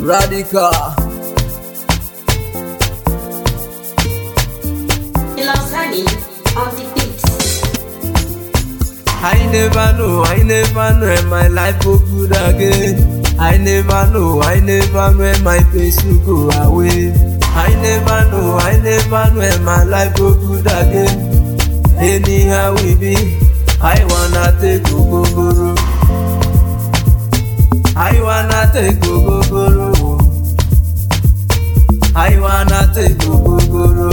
Radical. Ilosani on the beat. I never know, I never know when my life go good again. I never know, I never know when my pains will go away. I never know, I never know when my life go good again. Anyhow we be, I wanna take ogogoro. I wanna take ogogoro. I wanna take ogogoro.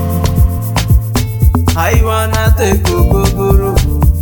I wanna take ogogoro.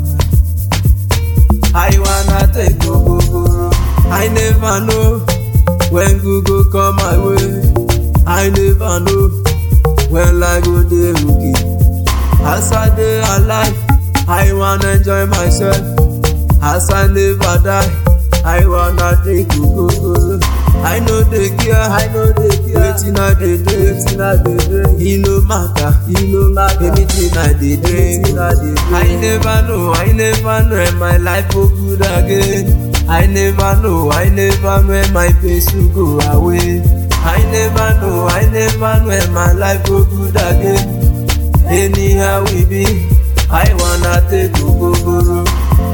I wanna take ogogoro. I never know when Google come my way. I never know when life go dey okay. As I dey alive, I wanna enjoy myself. As I never die, I wanna drink ogogoro. I no dey care, I no dey care. Wetin I dey do, wetin I dey do. E no matter, e no matter. Anything I dey drink, I dey do. I never know, I never know when my life go good again. I never know, I never know when my pains will go away. I never know, I never know when my life go good again. Anyhow we be, I wanna take ogogoro.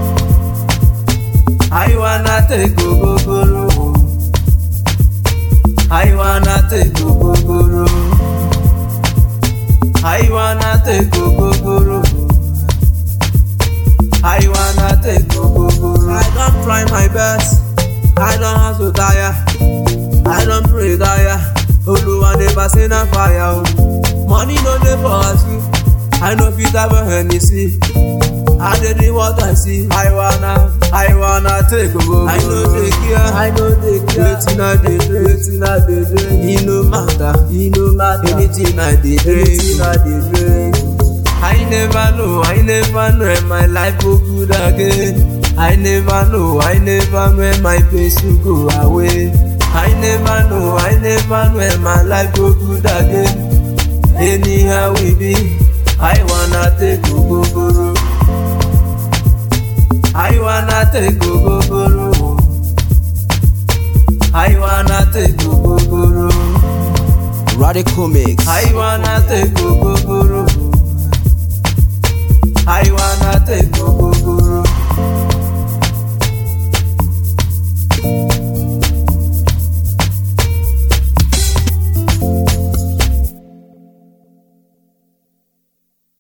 I wanna take ogogoro. I wanna take ogogoro. I wanna take ogogoro. I wanna take ogogoro. I don try my best. I don hustle tire. I don pray tire. Oluwa never say na fire o. Money no dey for us you. I no fit have a Hennessy. I dey do what I see. I wanna, I wanna take ogogoro. I no dey care, I no dey care. Wetin I dey do, wetin I dey do. E no matter, e no matter. Anything I dey do, anything I dey do. I never know, I never know when my life go good again. I never know, I never know when my pains will go away. I never know, I never know when my life go good again. Anyhow we be, I wanna take ogogoro. I wanna take ogogoro. I wanna take ogogoro. Radical Mix. I wanna take ogogoro. I wanna take ogogoro.